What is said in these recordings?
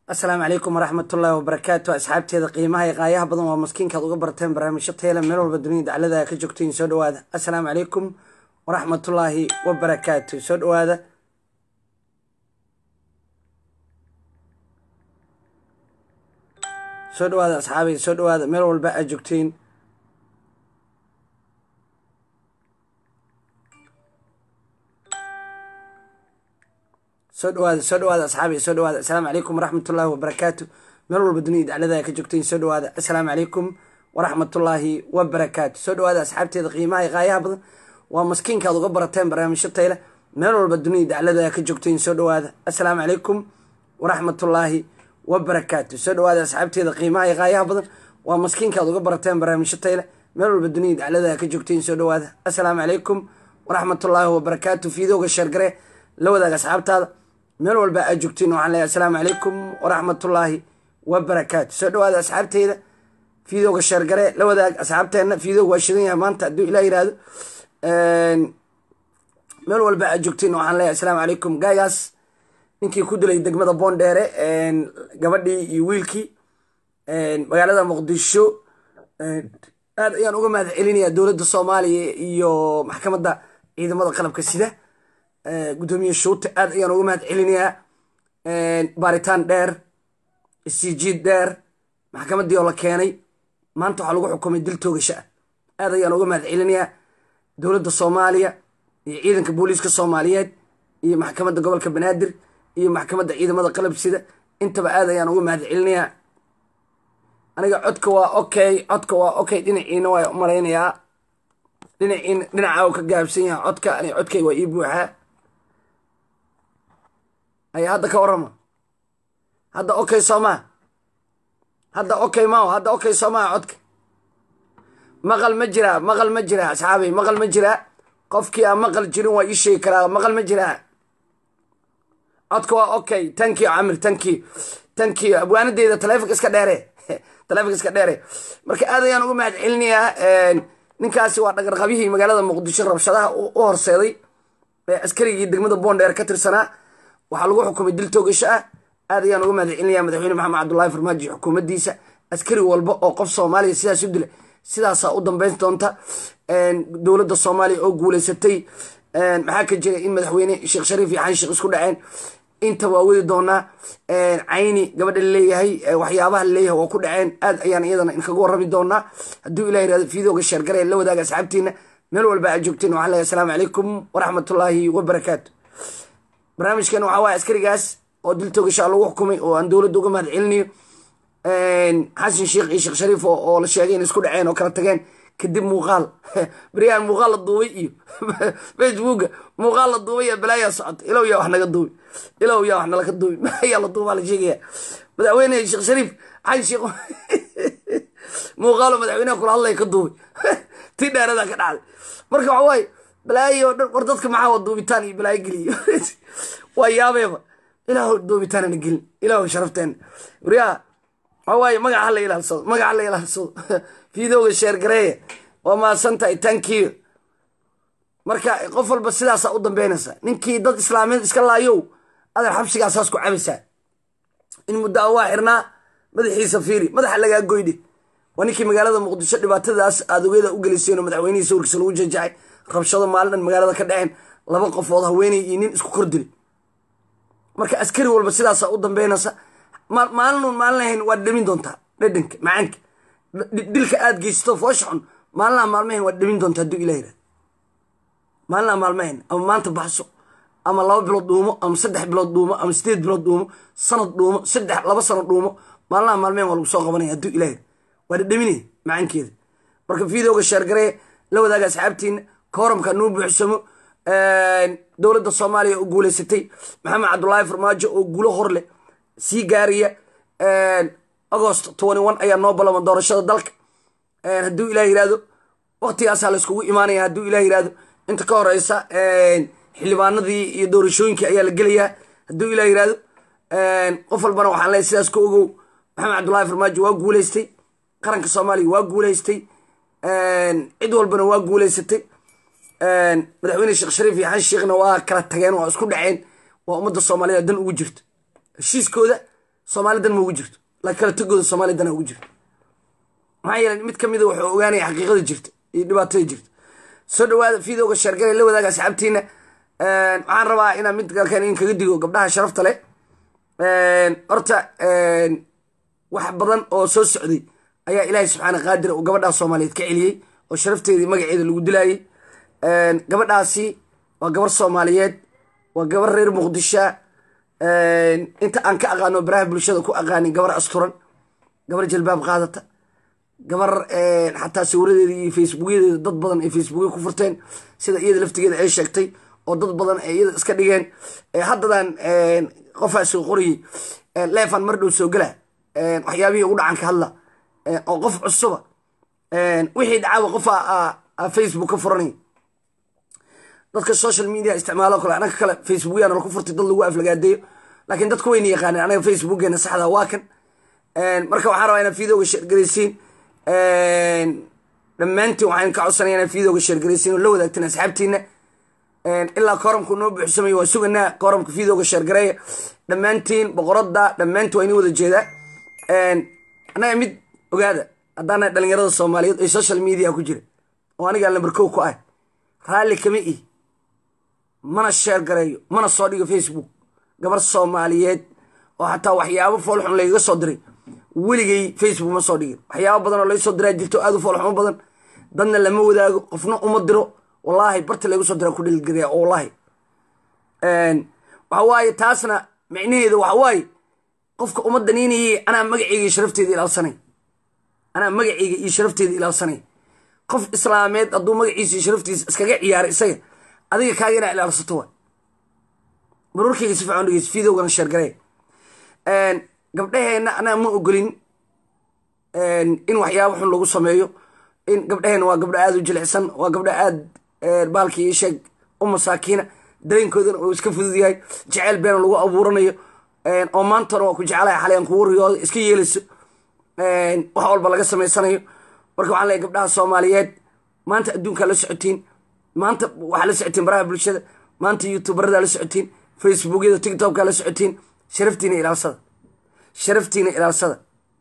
asalaamu calaykum waraxmatullaahi wabarakaatu asxaabteeda qiimaha iyo qaayaha badan waa maskiinkaad uga barteen barnaamijyo tayla meel walba dunida daclada ka joogtayin soo dhawaada assalaamu calaykum waraxmatullaahi wabarakaatu soo dhawaada soo dhawaada asxaabi soo dhawaada meel walba aad joogtiin soo dhawaada soo dhawaada asxaabi soo dhawaada assalaamu calaykum waraxmatullaahi wabarakaatu meel walba dunida daclada ka joogtayin soo dhawaada assalaamu calaykum waraxmatullaahi wabarakaatu soo dhawaada asxaabteeda qiimaha iyo qaayaha badan waa maskiinkaad uga barateen barnaamijyo tayle meel walba dunida daclada ka joogtayin soo dhawaada assalaamu calaykum waraxmatullaahi wabarakaatu soo dhawaada asxaabteeda qiimaha iyo qaayaha badan waa maskiinkaad uga barateen barnaamijyo tayle meel walba dunida daclada ka joogtayin soo dhawaada assalaamu calaykum waraxmatullaahi wabarakaatu fiidooga sheergare la wadaaga asxaabtaada meel walba aad joogtiin waxaan leeyahay assalaamu calaykum waraxmatullaahi wabarakaatu soo dhawaada asxaabteyda fiidooga sheergare la wadaag asxaabteenna fiidooga waa shidan yahay maanta hadduu ilaa yihahdo meel walba aad joogtiin waxaan leeyahay assalaamu calaykum gaagaas ninkii ku dilay degmada boondheere gabadhii iyo wiilkii magaalada muqdisho aad ayaan uga mahad celinayaa dowladda soomaaliya iyo maxkamadda ciidamada qalabka sida gudoomiye shuute aad ayaan uga mahad celinayaa baaritaan dheer isjiid dheer maxkamaddii oo la keenay maanta waxaa lagu xukumay dil toogasho ah aad ayaan uga mahad celinayaa dowladda soomaaliya iyo ciidanka booliiska soomaaliyeed iyo maxkamadda gobolka banaadir iyo maxkamadda ciidamada qalabsida intaba aad ayaan uga mahad celinayaa aniga codka waa okay codka waa okay dhinaciina waa malaynayaa dhinaciina dhinacaa u ka gaabsan yaha codka ani codkay waa ii buuxaa ay hadda ka warama hadda okay soomaa hadda okay mao hadda okay soomaa codka maqal ma jiraa maqal ma jiraa asxaabay maqal ma jiraa qofkii aan maqal jirin waa ii sheegi karaa maqal ma jiraa codka waa okay tankiyo camir tankiyo tankiyo abwaanadeeda taleefonka iska dheere taleefonka iska dheere marka aad ayaan uga mahad celinayaa ninkaasi waa dhagarqabyihii magaalada muqdisho rabshadaha u horseeday ee askarigii degmada boondheer ka tirsanaa waxaa lagu xukumay dil toogasho ah aad ayaan uga mahad celinaya madaxweyne maxamed cabdullaahi farmaajo iyo xukuumaddiisa askari walba oo qof soomaaliya sidaas u dila sidaasaa u dambeyn doonta dowladda soomaaliya oo guuleysatay maxaa ka jira in madaxweyne sheekh shariif iyo xanshiikh isku dhaceen inta waa wadi doonaa cayni gabadha laleeyahay waxyaabaha laleeyahay waa ku dhaceen aad ayaan iyadana inkaga warrami doonaa hadduu ilah yirahdo fiidooga sheergare la wadaaga asxaabtiina meel walba aad joogtiin waxaan leeyahay assalaamu calaykum waraxmatullaahi wabarakaatu barnaamijkan waxaa waaya askarigaas oo dil toogashaa lagu xukumay oo aan dowladda uga mahad celinayo xasan sheekh iyo sheekh shariif oo la sheegay in isku dhaceen oo kala tageen kadib muuqaal beryahan muuqaal la duubay iyo facebooka muuqaal la duubay iyo balaayaa socota ilow yaa wax naga duubi ilow yaa wax nalaga duubi ayaa la duubaa la sheegaya madaxweyne sheekh shariif xasan sheekh muuqaalo madaxweynaha kula hadlaya ka duubay tii dheeradaa ka dhacday marka waxa waaye balaayo dhan war dadka maxaa wa duubitaan iyo balaayo geliyo waa yaabeeba ilaah duubitaanana gelin ilaah sharafteena waryaa waxa waaye magaca hala ilaalsado magaca hala ilaalsado fiidooga sheergareeya waa mahadsantahay tankiyo marka qof walba sidaasaa u dambeynaysa ninkii dad islaameed iska laayow adeer xabsigaasaas ku cabaysaa in muddo a waa xirnaa madaxiisa fiiri madaxa lagaa goydhe waa ninkii magaalada muqdisho dhibaatadaas aadogeyda u geliseen oo madaxweynihii sawirkiisa lagu jajacay rabshado maalin dhan magaalada ka dhaceen laba qofood haweeney iyo nin isku kor dilay marka askari walba sidaasaa u dambeynaysa maalinun maalin ahayn waad dhamin doontaa dhadhanka macaanka dilka aad geysato foosha xun maalinaha maalmahayn waad dhamin doontaa hadduu ilah yirahdo maalinaha maalmahayn ama maanta baxso ama laba bilood dhuumo ama saddex bilood dhuumo ama sideed bilood dhuumo sanad dhuumo saddex laba sanad dhuumo maalinaha maalmahayn waa lagu soo qabanaya hadduu ilah yirahdo waa dhadhaminaya macaankeeda marka fiidooga sheergaree la wadaaga asxaabtiina kooramka nuu buuxsamo dowladda soomaaliya oo guuleysatay maxamed cabdullaahi farmaajo oo guulo hor leh sii gaaraya agost twenty one ayaa noo ballama doorashada dalka hadduu ilah yirahdo waktigaasaa la iskugu imaanaya hadduu ilah yirahdo inta ka horeysa xildhibaanadii iyo doorashooyinkii ayaa la gelayaa hadduu ilah yirahdo qof walbana waxaan leeyahy sidaas ka ogow maxamed cabdullaahi farmaajo waa guuleystay qaranka soomaaliya waa guuleystay cid walbana waa guuleysatay madaxweyne sheekh shariif iyo xan sheekhna waa kala tageen waa isku dhaceen waa ummadda soomaaliyeed dan ugu jirto heshiiskooda soomaali dan ma ugu jirto laakiin kala tagooda soomaali dana ugu jirto maxaa yeelay mid ka mida wuxuu ogaanaya xaqiiqada jirta iyo dhibaatada jirta soo dhawaada videoga sheergale la wadaaga asxaabtiina waxaan rabaa inaan mid galkan in kaga digo gabdhaha sharafta leh horta wax badan oo soo socday ayaa ilaahay subxaana qaadir uu gabadhaa soomaaliyeed ka celiyey oo sharafteedii magaceeda lagu dilaayey gabadhaasi waa gabar soomaaliyeed waa gabar reer muqdisha inta aan ka aqaano baraha bulshada ku aqaanin gabar asturan gabar jalbaab qaadata gabar xataa sawiradeeda iyo facebookyadeeda dad badan ay facebookya ku furteen sida iyada laftigeeda ay sheegtay oo dad badan ay iyada iska dhigeen haddadan qofaa soo qorayey leefan mar dhow soo gala waxyaabihii ugu dhacan ka hadla oo qof cusuba wixii dhacaba qofa facebook ka furanay dadka social media isticmaalo kale anaga kale facebookyana laku furtay dad lagu aflagaadeeyo laakiin dadka wayna yaqaaneen anaga facebookeena saxda waa kan marka waxaan rabaa inaad videoga sheergaraysiin dhammaantiin waxaan ka codsanaya inaad videoga sheergaraysiin oo la wadaagteen asxaabtiina ilaa kooramku noo buuxsamay waa suganaa kooramka videoga sheergareeya dhammaantiin boqorada dhammaantiin waa inii wada jeedaa annaga mid ogaada haddaana dhalinyarada soomaaliyeed ay social media ku jira oo anigaa lambar kow ku ah raalli kama ih mana sheer gareeyo mana soo dhigo facebook gabar soomaaliyeed oo xataa waxyaabo foolxun laygaga soo diray weligay facebook ma soo dhigin waxyaabo badan oo laga soo diraa jirto aad u foolxumo badan dadna lama wadaago qofna uma diro wallaahi barta laygu soo diraa ku dhilgariya wallaahi waxa waaye taasna micnaheeda waxa waaye qofka uma daniinayay anaa magaceyga iyo sharafteeda ilaalsanay anaa magaceyga iyo sharafteeda ilaalsanay qof islaameed hadduu magaciisa iyo sharaftiisa iskaga ciyaaray isaga adiga kaaga inaa ilaalsato wa marwarkeyga si fiican dhegeys videogana sheergaree gabdhaheenna anaa ma ogolin in waxyaabo xun lagu sameeyo in gabdhaheenna waa gabdho aada u jilicsan waa gabdho aad baalkii sheeg u masaakiina dareenkoodana uu iska fudud yahay jeceyl beena lagu abuuranayo oo maantana waa ku jeclahay xalay aan kugu riyooda iska yeelayso wax walba laga samaysanayo marka waxaan leeyahy gabdhaha soomaaliyeed maanta adduunkaa la socotiin maanta waxaa la socotiin baraha bulshada maanta youtuberada la socotiin facebookyada tiktokka la socotiin sharaftiina ilaalsada sharaftiina ilaalsada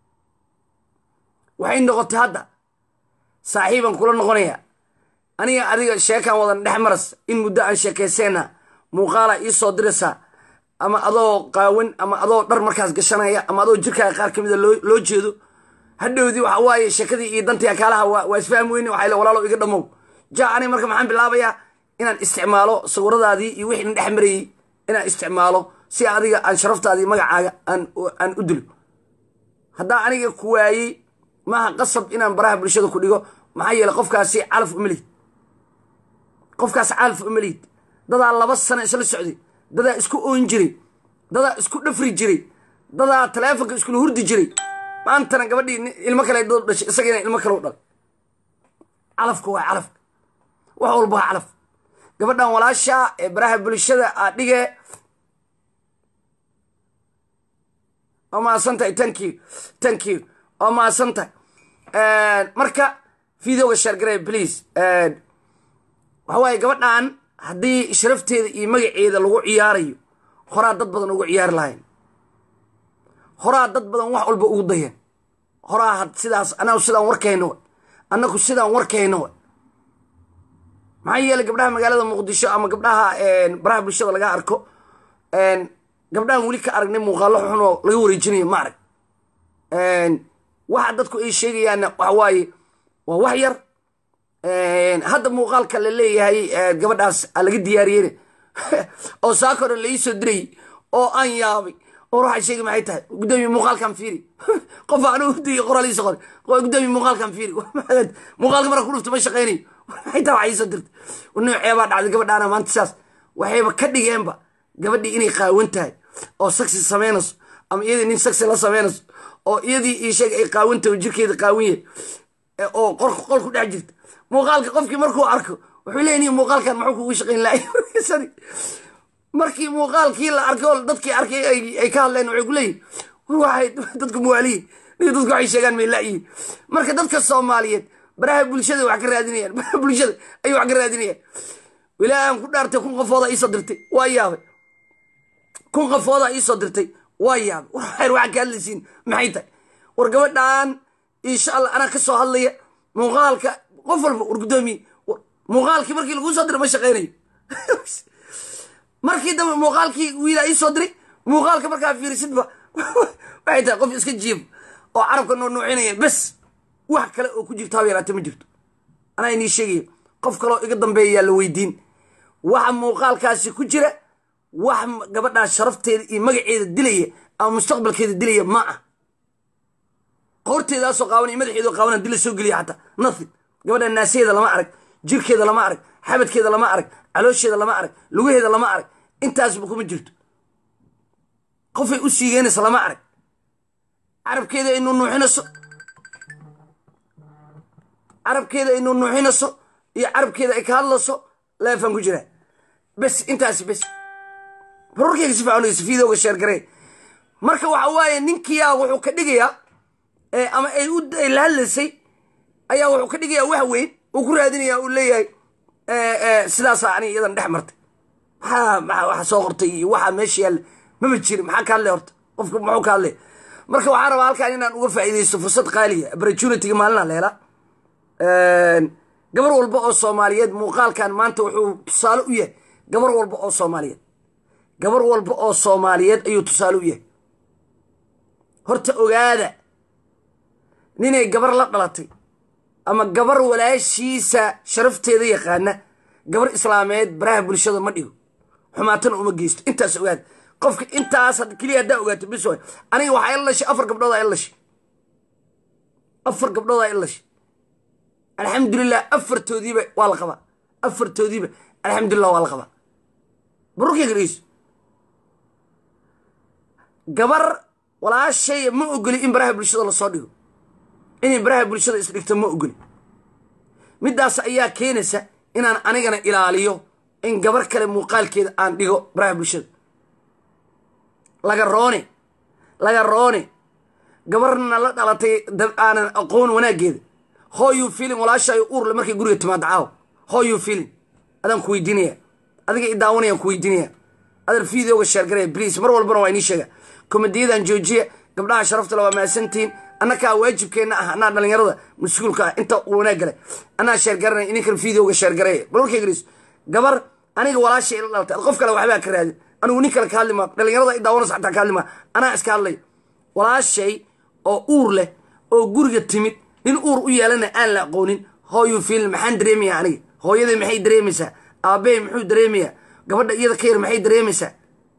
waxay noqotay hadda saaxiibaan kula noqonaya aniga adiga sheekaan wadan dhex maras in muddo aan sheekayseena muuqaala ii soo diraysaa ama adoo qaawan ama adoo dhar markaas gashanaya ama adoo jirkaaga qaar ka mida loo jeedo hadhowdii waxa waaye sheekadii iyo dantii akaalaha waa isfahmi weyne waxay le walaalo iga dhamow ja aniga marka maxaan bilaabayaa inaan isticmaalo sawiradaadii iyo wixii dhex marayey inaan isticmaalo si adiga aan sharaftaadii magacaaga aan u dilo haddaa aniga ku waayey maaha qasab inaan baraha bulshada ku dhigo maxaa yeele qofkaasi calaf umalid qofkaas calaf umalid dadaa laba sano isla socday dadaa isku oon jiray dadaa isku dhafri jiray dadaa taleefonka iskula hurdi jiray maantana gabadhii ilmo kale dood dhashay isagana ilmo kale u dhalay calafka waa calafka wax walba waa calaf gabadhan walaasha ee baraha bulshada aa dhige waa mahadsantahay thank you thank you waa mahadsantahay marka videoga sheergarey please waxa waaye gabadhan haddii sharafteeda iyo magaceeda lagu ciyaarayo horaa dad badan ugu ciyaari lahayn horaa dad badan wax walba ugu dayeen horaa sidaas anagu sidaan warkayno wa annagu sidaan warkayno wa maxaa yeeley gabdhaha magaalada muqdisho ama gabdhaha baraha bulshada laga arko gabdhahan weli ka aragnay muuqaalo xun oo laga wareejinayo ma arag waxa dadku ay sheegayaanna waxa waaye waa wax yar hadda muuqaalka la leeyahay gabadhaas laga diyaariyeyna oo saakore laii dirayy oo aan yaabay or waxaa sheegi maxay tahay gudoomiye muuqaalkan fiiri qof aan udiy qoraliisa qor gudoomiye muuqaalkan fiiri muuqaalka marka ku dhufta ma shaqaynayo maxay tahay waxaa iisoo dirtay nooc ceebaa dhacday gabadhaana maanta saas waxayba ka dhigeenba gabadhii inay qaawan tahay oo saksi samaynayso ama iyadii nin saksi la samaynayso oo iyadii ii sheeg ay qaawan tahay oo jirkeeda qaawan yahay oo qorka qol ku dhex jirta muuqaalka qofkii markuu arko wuxuu leeyahy muuqaalkan maxuu kugu shaqayn lahay markii muuqaalkii la arkay oo dadkii arkay ay ka hadleen waxay ku leeyihin waxay dadku muwaaliyiin niga dadku waxay sheegaan may la'yihin marka dadka soomaaliyeed baraha bulshada wax ka raadinayaan baraha bulshada ayay wax ka raadinayaan ilaahi aan ku dhaartay kun qofooda iisoo dirtay waa yaabay kun qofooda iisoo dirtay waa yaabay war xayr waxaa ka hadlaysiin maxay tahay war gabadhan insha allah anaa ka soo hadlaya muuqaalka qof walba war guddoomiye muuqaalkii markii laguu soo diray ma shaqaynayo markii dambe muuqaalkii wiilaa ii soo diray muuqaalka markaa fiirisidba waxay tahay qof iska jiif oo carabka noo nuucinaya bes wax kale oo ku jirto hab yaraate ma jirto anaa inii sheegaya qof kaloo iga dambeeyayaa la weydiin waxa muuqaalkaasi ku jira wax gabadhaas sharafteeda iyo magaceeda dilaya ama mustaqbalkeeda dilaya ma ah horteedaasoo qaaban iyo madaxeedoo qaaban dila soo geliya xataa nothing gabadha naasaheeda lama arag jirkeeda lama arag xabadkeeda lama arag caloosheeda lama arag lugaheeda lama arag intaasba kuma jirto qofay u siigeynaysa lama arag carabkeeda ay nuunuuxinayso carabkeeda ay nuunuuxinayso iyo carabkeeda ay ka hadlayso leefaan ku jiraa bes intaasi bes barorkeyga si fiican videoga sheergaree marka waxa waaye ninkiyaa wuxuu ka dhigayaa ama ay u la hadlaysay ayaa wuxuu ka dhigayaa wax weyn uu ku raadinaya uu leeyahay sidaasaa ani iyadan dhex martay maxaa maa waxa soo qortay iyo waxaa meesha yaalla mama jirin maxaa ka hadlay horta qofka muxuu ka hadlay marka waxaa rabaa halkan inaan uga faa'iidaysto fursad qaaliya opportunity-ga maalina leela gabar walba oo soomaaliyeed muuqaalkan maanta wuxuu tusaale u yahay gabar walba oo soomaaliyeed gabar walba oo soomaaliyeed ayuu tusaale u yahay horta ogaada ninay gabar la dhalatay ama gabar walaashiisa sharafteeda yaqaana gabar islaameed baraha bulshada ma dhigo xumaatana uma geysto intaas ogaada qofka intaas keliya haddaa ogaato bis waay aniga waxaa ila dhashay afar gabdhoodaa ila dhashay afar gabdhoodaa ila dhashay alxamdulilah afartoodiiba waa la qabaa afartoodiiba alxamdulilah waa la qabaa barurkeyga dhegeyso gabar walaashay ma ogoli in baraha bulshada lasoo dhigo inay baraha bulshada isdhigto ma ogoli middaas ayaa keenaysa inaan anigana ilaaliyo in gabar kale muuqaalkeeda aan dhigo baraha bulshada laga roone laga roone gabarna la dhalatay aanan aqoon wanaaggeeda hooyuu filin walaashaayo uurle markay guriga timaado caaw hooyuu filin adaan ku weydiinaya adiga i daawanayaan ku weydiinaya adar videoga sheergaraya bliis mar walbana waa inii sheega komediyadan joojiya gabdhaha sharaftale waa mahadsantihiin annakaa waajibkeenna ah anaa dhalinyarada mas-uulka ah inta wanaag gale anaa sheergaranaya ininkan videoga sheergareeya balwarkaygaris gabar aniga walaashay ila dhalatay ad qof kale waxbaa ka raadin anigu nin kale ka hadli maa dhalinyarada i daawanaysa xataa ka hadli maa anaa iska hadlay walaashay oo uur leh oo guriga timid nin uur u yeelana aan la aqoonin hooyuu fiilin maxaan dareemayaa aniga hooyaday maxay dareemaysaa aabbahay muxuu dareemayaa gabadha iyada ka yar maxay dareemaysaa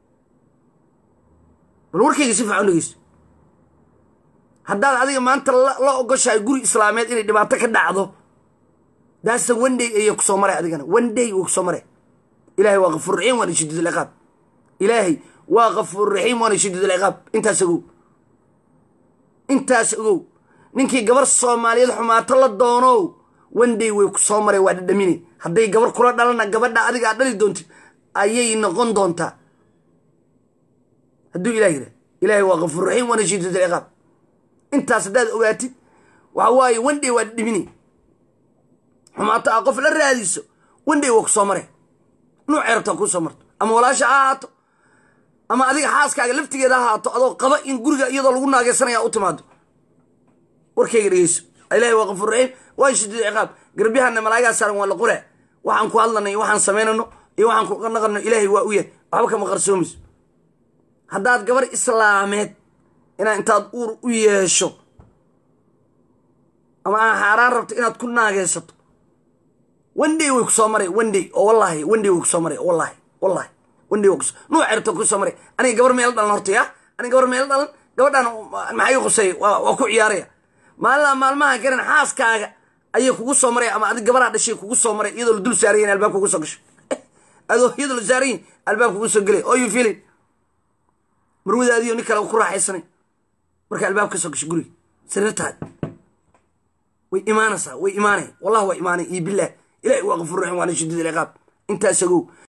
bal warkayga si fiican dhegeyso haddaad adiga maanta la ogoshahay guri islaameed inay dhibaato ka dhacdo daasa one day ayaa kusoo maray adigana one day wuu kusoo maray ilaahay waa kafuur raxiim waana shadiid alciqaab ilaahay waa kafuur raxiim waana shadiid alciqaab intaas ogow intaas ogow ninkii gabar soomaaliyeed xumaato la doonow one day way ku soo maray waa dhadhamine hadday gabar kula dhalana gabadha adiga aad dhali doontid ayay noqon doontaa hadduu ilah yidhah ilaahay waa kafuur raxiim waana shadiid alciqaab intaas haddaad ogaatid waxa waaye one day waa dhadhamine xumaato ah qof la raadiso one day waa ku soo maray nuucay rabtaa kuu soo marto ama walaasha ha ahaato ama adiga xaaskaaga laftigeeda ha ahaato adoo qaba in guriga iyadoo lagu naageysanaya u timaado warkayga dhegeyso ilahi waa kafuur raxiim waa shadiid ciqaab garbyahanna malaagaa saaran waa la qoraa waxaan ku hadlanay iyo waxaan samaynano iyo waxaan ku naqano ilaahay waa u yahay waxba kama qarsoomayso haddaad gabar islaameed inaad intaad uur u yeesho ama aan xaaraan rabto inaad ku naageysato one day way ku soo maray one day oo wallahi one day way ku soo maray wallahi wallahi one day way kuso nuuc rabto ku soo maray aniga gabar meel dhalan horta ya aniga gabar meel dhalan gabadhan maxay u qusay waa ku ciyaaraya maalina maalmaha garan xaaskaaga ayay kugu soo maray ama adig gabaraa dhashay kugu soo maray iyadoo la dul saarayin albaab kugu soo gasho adoo iyadoo la saarayin albaab kugu soo gelay oo you feeling marwadaadiyo nin kale ku raaxaysanay marka albaab ka soo gasho guriga sariirtaad way imaanaysaa way imaanay wallahi waa imaanay iyo bilah ilahi waa kafuur raxim waana shadiid alciqaab intaas ogow